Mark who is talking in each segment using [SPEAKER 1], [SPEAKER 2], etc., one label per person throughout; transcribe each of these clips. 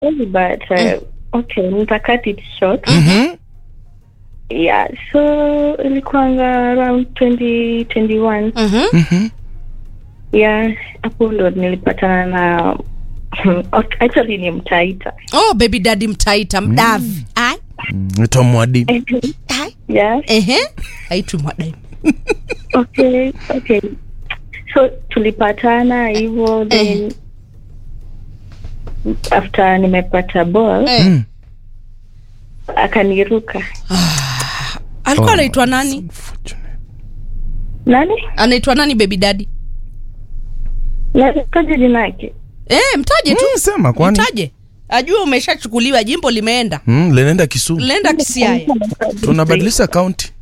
[SPEAKER 1] sorry, but uh, okay, nita cut it short.
[SPEAKER 2] Mhm.
[SPEAKER 1] Yeah, so ilikuanga around 2021.
[SPEAKER 3] Mhm.
[SPEAKER 2] Mhm.
[SPEAKER 1] Yeah, hapo ndo nilipatana na okay, actually ni mtaita.
[SPEAKER 3] Oh, baby daddy mtaita mdavi. Ai.
[SPEAKER 2] Naitwa Mwadi.
[SPEAKER 3] Ai.
[SPEAKER 1] Yeah,
[SPEAKER 3] Ehe. Aitwi mwadai.
[SPEAKER 1] okay, okay. So tulipatana hivyo then after nimepata ball
[SPEAKER 3] Eh.
[SPEAKER 2] Mm.
[SPEAKER 1] akaniruka.
[SPEAKER 3] Alikuwa
[SPEAKER 2] Oh,
[SPEAKER 3] anaitwa nani?
[SPEAKER 2] Unfortunate.
[SPEAKER 1] Nani?
[SPEAKER 3] Anaitwa nani baby daddy?
[SPEAKER 1] Nataja jina yake.
[SPEAKER 3] Eh, mtaje tu.
[SPEAKER 2] Mm, sema kwani.
[SPEAKER 3] Mtaje. Ajue umeshachukuliwa jimbo limeenda.
[SPEAKER 2] Mm, linaenda Kisumu.
[SPEAKER 3] Lenda Kisiaya.
[SPEAKER 2] Tunabadilisha kaunti.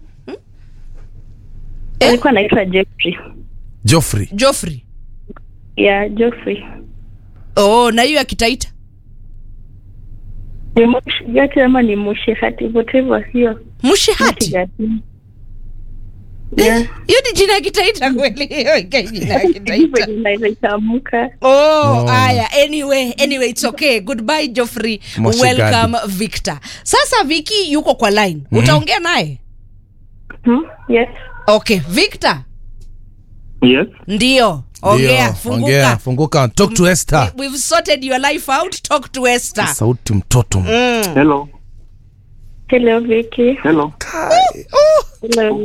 [SPEAKER 3] Eh?
[SPEAKER 1] Alikuwa anaitwa Jeffrey.
[SPEAKER 2] Joffrey.
[SPEAKER 3] Joffrey.
[SPEAKER 1] Yeah, Jeffrey.
[SPEAKER 3] Oh, na hiyo ya kitaita.
[SPEAKER 1] Ni Mushigati ama ni Mushihati, whatever hiyo.
[SPEAKER 3] Mushihati.
[SPEAKER 1] Mushigati. Yeah.
[SPEAKER 3] Hiyo ni jina ya kitaita kweli. Hiyo ika jina ya
[SPEAKER 1] Hivyo
[SPEAKER 3] kitaita.
[SPEAKER 1] inaitamka.
[SPEAKER 3] Oh,
[SPEAKER 2] Oh.
[SPEAKER 3] haya. Anyway, anyway it's okay. Goodbye Joffrey.
[SPEAKER 2] Moshigadi.
[SPEAKER 3] Welcome Victor. Sasa Viki yuko kwa line. Utaongea naye?
[SPEAKER 1] Hmm? Yes.
[SPEAKER 3] Okay, Victor.
[SPEAKER 4] Yes.
[SPEAKER 3] Ndio. Ongea,
[SPEAKER 2] Ndio,
[SPEAKER 3] funguka.
[SPEAKER 2] ongea, funguka. Talk to Esther.
[SPEAKER 3] We- We've sorted your life out. Talk to Esther.
[SPEAKER 2] Sauti mtoto.
[SPEAKER 3] Mm.
[SPEAKER 4] Hello.
[SPEAKER 1] Hello, Vicky.
[SPEAKER 4] Hello.
[SPEAKER 1] Hello.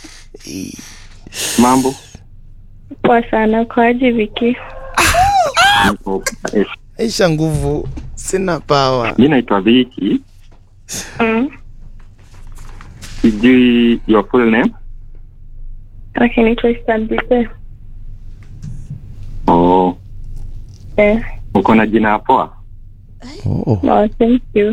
[SPEAKER 4] Mambo.
[SPEAKER 1] Poa sana. Kwaje, Vicky?
[SPEAKER 4] Niko- eh,
[SPEAKER 2] Aisha nguvu. Sina power.
[SPEAKER 4] Mi naitwa Viki.
[SPEAKER 1] Mm.
[SPEAKER 4] Sijui your full name.
[SPEAKER 1] Okay, naitwa Istanbul.
[SPEAKER 4] Oh,
[SPEAKER 1] Eh.
[SPEAKER 4] uko na jina poa.
[SPEAKER 2] Oh.
[SPEAKER 1] No, thank you.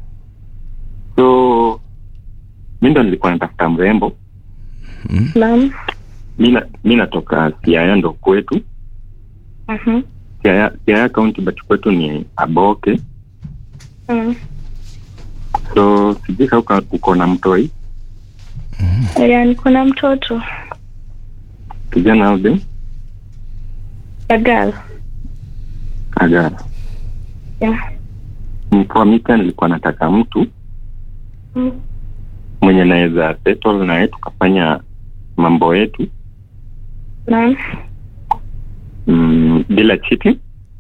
[SPEAKER 4] So mi ndo nilikuwa natafuta mrembo.
[SPEAKER 1] Naam.
[SPEAKER 4] Mi na- mi natoka Siaya ndo kwetu.
[SPEAKER 1] Mhm.
[SPEAKER 4] Siaya Siaya county but kwetu ni Aboke.
[SPEAKER 1] Mm.
[SPEAKER 4] So sijui kama uko- uko na mtoi
[SPEAKER 1] Yeah, niko na mtoto.
[SPEAKER 4] kijana aude
[SPEAKER 1] A girl.
[SPEAKER 4] Agara.
[SPEAKER 1] Yeah.
[SPEAKER 4] Mkoa mita nilikuwa nataka mtu
[SPEAKER 1] Mm.
[SPEAKER 4] mwenye naweza settle naye tukafanya mambo yetu
[SPEAKER 1] Naam.
[SPEAKER 4] mm, bila cheating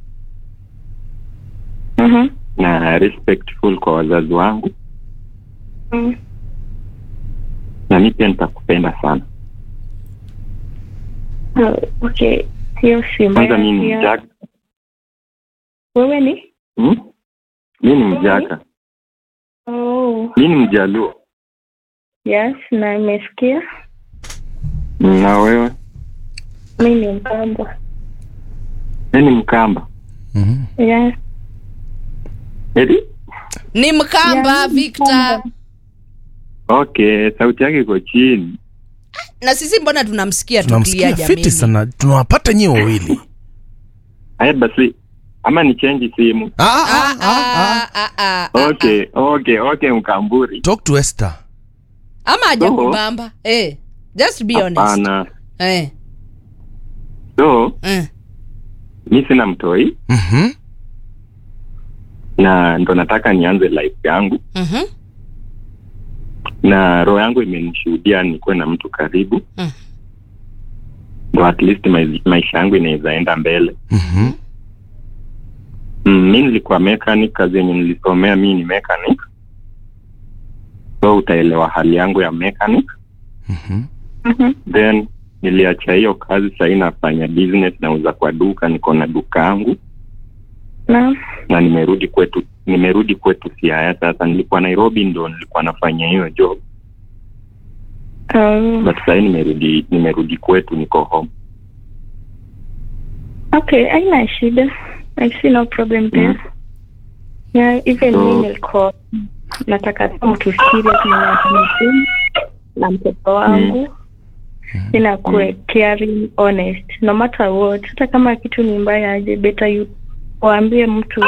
[SPEAKER 1] Mhm.
[SPEAKER 4] na respectful kwa wazazi wangu
[SPEAKER 1] Mm.
[SPEAKER 4] na mi pia nitakupenda sana
[SPEAKER 1] Oh, okay. Hiyo si
[SPEAKER 4] kwanza mi ni
[SPEAKER 1] mbaya.
[SPEAKER 4] mjaka
[SPEAKER 1] Wewe ni?
[SPEAKER 4] hmm? mi ni mjaka
[SPEAKER 1] Oh.
[SPEAKER 4] mi ni mjaluo
[SPEAKER 1] Yes, na nimesikia.
[SPEAKER 4] na wewe
[SPEAKER 1] Mi ni Mkamba.
[SPEAKER 4] mi ni mkamba
[SPEAKER 2] Mhm.
[SPEAKER 1] Yeah.
[SPEAKER 4] eti
[SPEAKER 3] Ni Mkamba
[SPEAKER 1] Yeah,
[SPEAKER 3] Victor.
[SPEAKER 1] Mkamba.
[SPEAKER 4] okay sauti yake iko chini
[SPEAKER 3] Na sisi mbona tunamsikia
[SPEAKER 2] Tunamsikia
[SPEAKER 3] tukilia
[SPEAKER 2] fiti
[SPEAKER 3] jamini?
[SPEAKER 2] sana. Tunawapata nyie wawili.
[SPEAKER 4] haya basi ama ni chenji simu
[SPEAKER 2] Ah,
[SPEAKER 3] Ah,
[SPEAKER 2] ah, ah, ah.
[SPEAKER 3] ah, ah, ah,
[SPEAKER 4] okay okay okay mkamburi
[SPEAKER 2] Talk to Esther.
[SPEAKER 3] Ama haja
[SPEAKER 4] Oh.
[SPEAKER 3] kubamba. Eh. Just be honest.
[SPEAKER 4] hapana
[SPEAKER 3] Eh.
[SPEAKER 4] so
[SPEAKER 3] Eh.
[SPEAKER 4] mi sina mtoi
[SPEAKER 2] Mhm.
[SPEAKER 4] na ndo nataka nianze life yangu
[SPEAKER 3] Mhm.
[SPEAKER 4] na roho yangu imenishuhudia nikuwe na mtu karibu
[SPEAKER 3] Mm.
[SPEAKER 4] ndo at least mai- maisha yangu inaweza enda mbele
[SPEAKER 2] Mhm.
[SPEAKER 4] mm, mi nilikuwa mechanic kazi yenye nilisomea mi ni mechanic so utaelewa hali yangu ya mechanic
[SPEAKER 2] Mhm.
[SPEAKER 1] Mhm.
[SPEAKER 4] then niliacha hiyo kazi sahii nafanya business nauza kwa duka niko na duka yangu
[SPEAKER 1] Naam.
[SPEAKER 4] na nimerudi kwetu nimerudi kwetu siaya sasa nilikuwa nairobi ndo nilikuwa nafanya hiyo job
[SPEAKER 1] Oh.
[SPEAKER 4] but sahii nimerudi nimerudi kwetu niko home
[SPEAKER 1] Okay, haina shida. I see no problem there. Yeah, even
[SPEAKER 4] So-
[SPEAKER 1] me nilikuwa nataka tu mtu serious mwenye atanipenda na mtoto wangu ina kuwe caring honest no matter what hata kama kitu ni mbaya aje better you waambie mtu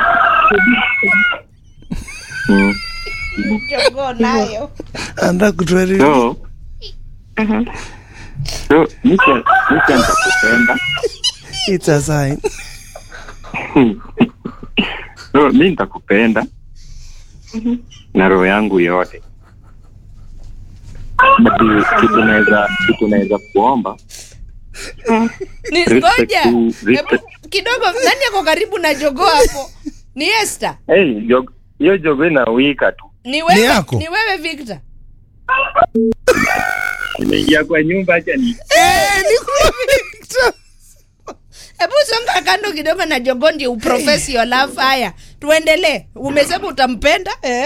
[SPEAKER 4] mm.
[SPEAKER 3] Jogoo nayo.
[SPEAKER 2] Anataka kutueleza.
[SPEAKER 4] so
[SPEAKER 1] Mhm.
[SPEAKER 4] so nicha nicha nitakupenda
[SPEAKER 2] It's a sign.
[SPEAKER 4] so mi nitakupenda
[SPEAKER 1] Mhm.
[SPEAKER 4] na roho yangu yote but kitu naweza kitu naweza kuomba
[SPEAKER 1] Mm.
[SPEAKER 3] Ni
[SPEAKER 4] Respect
[SPEAKER 3] ngoja.
[SPEAKER 4] to- respect-
[SPEAKER 3] Hebu kidogo nani ako karibu na jogoo hapo? Ni Esther.
[SPEAKER 4] hey, jog- hiyo jogo inawika tu
[SPEAKER 3] Ni wewe,
[SPEAKER 2] yako?
[SPEAKER 3] ni wewe Victor.
[SPEAKER 4] imeingia kwa nyumba hacha ni
[SPEAKER 3] Hebu songa kando kidogo na jogoo ndio uprofesi your love. Haya, tuendelee. Umesema utampenda? Eh?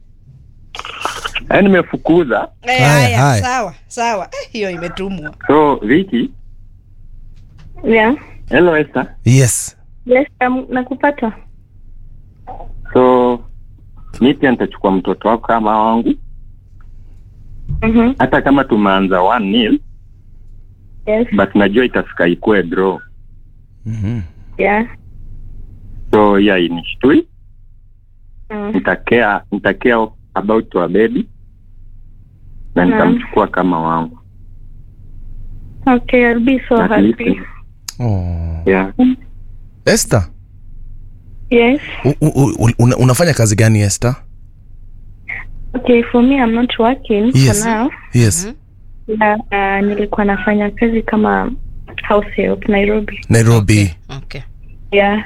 [SPEAKER 4] yani nimefukuza
[SPEAKER 3] Eh,
[SPEAKER 2] Haya,
[SPEAKER 3] haya,
[SPEAKER 2] haya.
[SPEAKER 3] sawa, sawa. Eh, hiyo imetumwa.
[SPEAKER 4] so Viki
[SPEAKER 1] Yeah.
[SPEAKER 4] hello Esther
[SPEAKER 2] yes
[SPEAKER 1] Yes, um, nakupata.
[SPEAKER 4] so mi pia nitachukua mtoto wako kama wangu
[SPEAKER 1] Mhm.
[SPEAKER 4] hata kama tumeanza one nil
[SPEAKER 1] Yes.
[SPEAKER 4] but najua itafika ikuwe draw
[SPEAKER 2] Mhm.
[SPEAKER 1] Yeah.
[SPEAKER 4] so yeah inishtui
[SPEAKER 1] Mm.
[SPEAKER 4] nitakea nitakea about our baby na
[SPEAKER 1] Mm.
[SPEAKER 4] nitamchukua kama wangu
[SPEAKER 1] Okay, I'll be so
[SPEAKER 4] At
[SPEAKER 1] happy.
[SPEAKER 4] least,
[SPEAKER 2] oh.
[SPEAKER 4] yeah
[SPEAKER 2] Esther
[SPEAKER 1] Yes.
[SPEAKER 2] u- u- u- una, unafanya kazi gani Esther
[SPEAKER 1] Okay, for me I'm not working
[SPEAKER 2] yes
[SPEAKER 1] for now.
[SPEAKER 2] yes
[SPEAKER 3] Mhm.
[SPEAKER 1] Yeah, uh, nilikuwa nafanya kazi kama house help Nairobi.
[SPEAKER 2] Nairobi
[SPEAKER 3] Okay.
[SPEAKER 1] Yeah.